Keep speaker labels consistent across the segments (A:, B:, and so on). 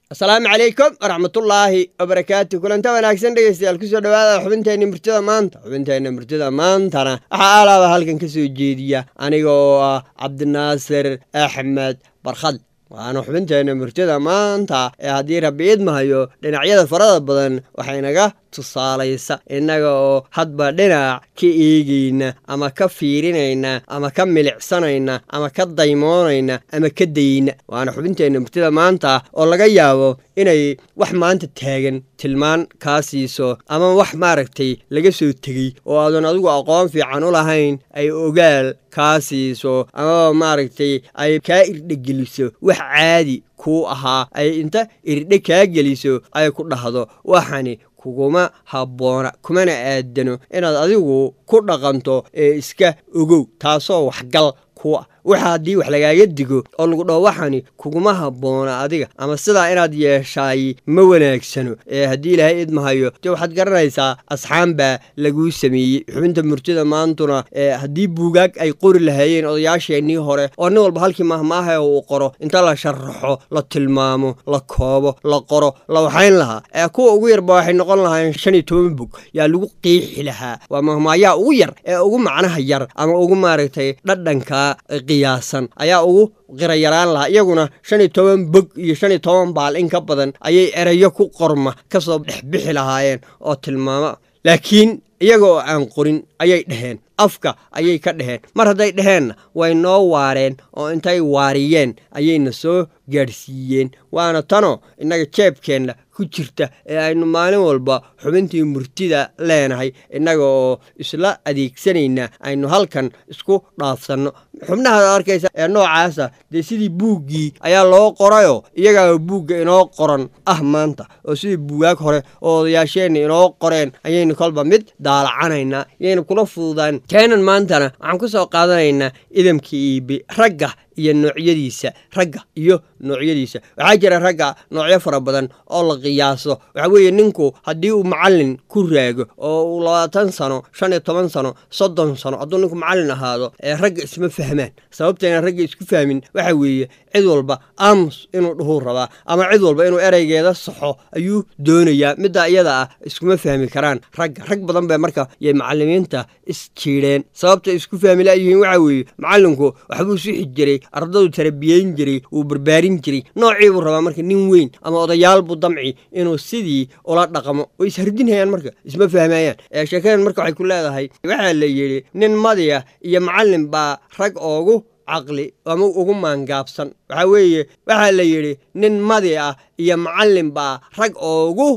A: asalaamu calaykum waraxmatullaahi wabarakaatu kulanta wanaagsan dhegeystayaal kusoo dhawaada xubinteenna murtida maanta xubinteenna murtida maantana waxaa aalaaba halkan ka soo jeediya aniga oo ah cabdinaasir axmed barkhad waana xubinteenna murtida maanta ee haddii rabbi idmahayo dhinacyada farada badan waxaynaga tusaalaysa innaga oo hadba dhinac ka eegayna ama ka fiirinayna ama ka milicsanayna ama ka daymoonayna ama ka dayna waana xubinteenna murtida maanta oo laga yaabo inay wax maanta taagan tilmaan kaa siiso ama wax maaragtay laga soo tegey oo aadan adigu aqoon fiican u lahayn ay ogaal kaa siiso amaba maaragtay ay kaa irdhegeliso wax caadi kuu ahaa ay inta irdhe kaa geliso ay ku dhahdo waxani kuguma habboona kumana aadano inaad adigu ku dhaqanto ee iska ogow taasoo waxgal ku ah waxa haddii wax lagaaga digo oo lagu dhaho waxani kuguma habboona adiga ama sidaa inaad yeeshaay ma wanaagsano ee haddii ilaahay idmahayo dee waxaad garanaysaa asxaan baa laguu sameeyey xubinta murtida maantuna ee haddii buugaag ay qori lahaayeen odayaasheennii hore oo nin walba halkii mahmaaha uu qoro inta la sharaxo la tilmaamo la koobo la qoro la waxayn lahaa ee kuwa ugu yarba waxay noqon lahaayeen shan iyo toban bog yaa lagu qiixi lahaa waa mahmaayaa ugu yar ee ugu macnaha yar ama ugu maaragtay dhadhanka qiyaasan ayaa ugu qirayaraan lahaa iyaguna shan iyo toban bog iyo shan iyo toban baal in ka badan ayay erayo ku qorma ka soo dhexbixi lahaayeen oo tilmaamo laakiin iyaga oo aan qorin ayay dhaheen afka ayay ka dhaheen mar hadday dhaheenna way noo waareen oo intay waariyeen ayayna soo gaadhsiiyeen waana tanoo innaga jeebkeenna ku jirta ee aynu maalin walba xubintii murtida leenahay innaga oo isla adeegsanayna aynu halkan isku dhaafsanno xubnahaad arkaysa ee noocaasa dee sidii buuggii ayaa loo qorayoo iyagaa buugga inoo qoran ah maanta oo sidii buugaag hore oo odayaasheenna inoo qoreen ayaynu kolba mid daalacanaynaa yaynu kula fududaan keenan maantana waxaan ku soo qaadanaynaa idamka iibi ragga iyo noocyadiisa ragga iyo noocyadiisa waxaa jira ragga noocyo fara badan oo la qiyaaso waxaa weeye ninku haddii uu macallin ku raago oo uu labaatan sano shan iyo toban sano soddon sano hadduu ninku macallin ahaado ee ragga isma fahmaan sababtayna ragga isku fahmin waxa weeye cid walba aamus inuu dhuhuu rabaa ama cid walba inuu ereygeeda saxo ayuu doonayaa middaa iyada ah iskuma fahmi karaan ragga rag badan bee marka yay macallimiinta isjiidheen sababta isku fahmi laayihiin waxa weeye macallinku waxbuu sixi jiray ardadu tarabiyeyn jiray wuu barbaarin jiray noocii buu rabaa marka nin weyn ama odayaal buu damci inuu sidii ula dhaqmo way ishardinhayaan marka isma fahmayaan ee sheekadan marka waxay ku leedahay waxaa la yidhi nin madiya iyo macallin baa rag oogu caqli ama ugu maangaabsan waxaa weeye waxaa la yidhi nin madi ah iyo macallin baa rag oogu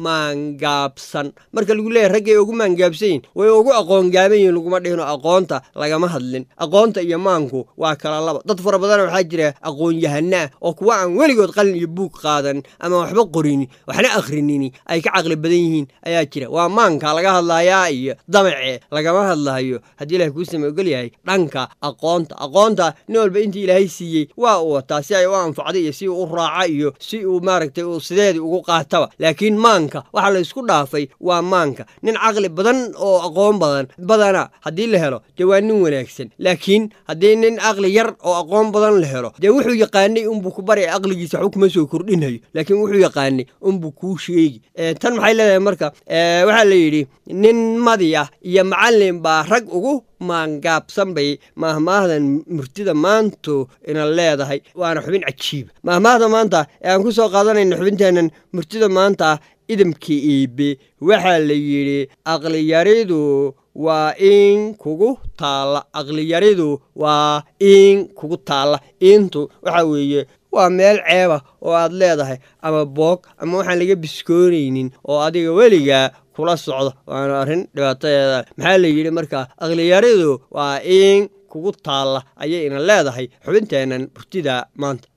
A: maangaabsan marka lagu leeyahy raggay ugu maangaabsan yihin way ugu aqoongaaban yihin laguma dhihino aqoonta lagama hadlin aqoonta iyo maanku waa kala laba dad fara badana waxaa jira aqoon-yahanaa oo kuwa aan weligood qalin iyo buug qaadan ama waxba qorini waxna akhrinini ay ka caqli badan yihiin ayaa jira waa maanka laga hadlayaa iyo damace lagama hadlayo haddii ilahay kuu same ogol yahay dhanka aqoonta aqoonta nin walba intii ilaahay siiyey waa uu wataa si ay u anfacda iyo si uu u raaca iyo si uu maaragtay uu sideedii ugu qaataba laakiin maanka waxaa la isku dhaafay waa maanka nin caqli badan oo aqoon badan badana haddii la helo dee waa nin wanaagsan laakiin haddii nin caqli yar oo aqoon badan la helo dee wuxuu yaqaanay unbuu ku bari aqligiisa waxba kuma soo kordhinhayo laakiin wuxuu yaqaanay unbuu kuu sheegi tan maxay leedahay marka waxaa la yidhi nin madi ah iyo macallin baa rag ugu maangaabsan bay maahmaahdan murtida maantu ina leedahay waana xubin cajiiba maahmaahda maanta ee aan ku soo qaadanayna xubinteennan murtida maanta idamkii iibe waxaa la yidhi aqliyaridu waa in kugu taalla aqliyaridu waa in kugu taalla intu waxaa weeye waa meel ceeba oo aad leedahay ama boog ama waxaan laga biskoonaynin oo adiga weligaa kula socdo waana arrin dhibaatadeeda maxaa la yidhi markaa aqliyaridu waa in kugu taalla ayay ina leedahay xubinteennan burtida maanta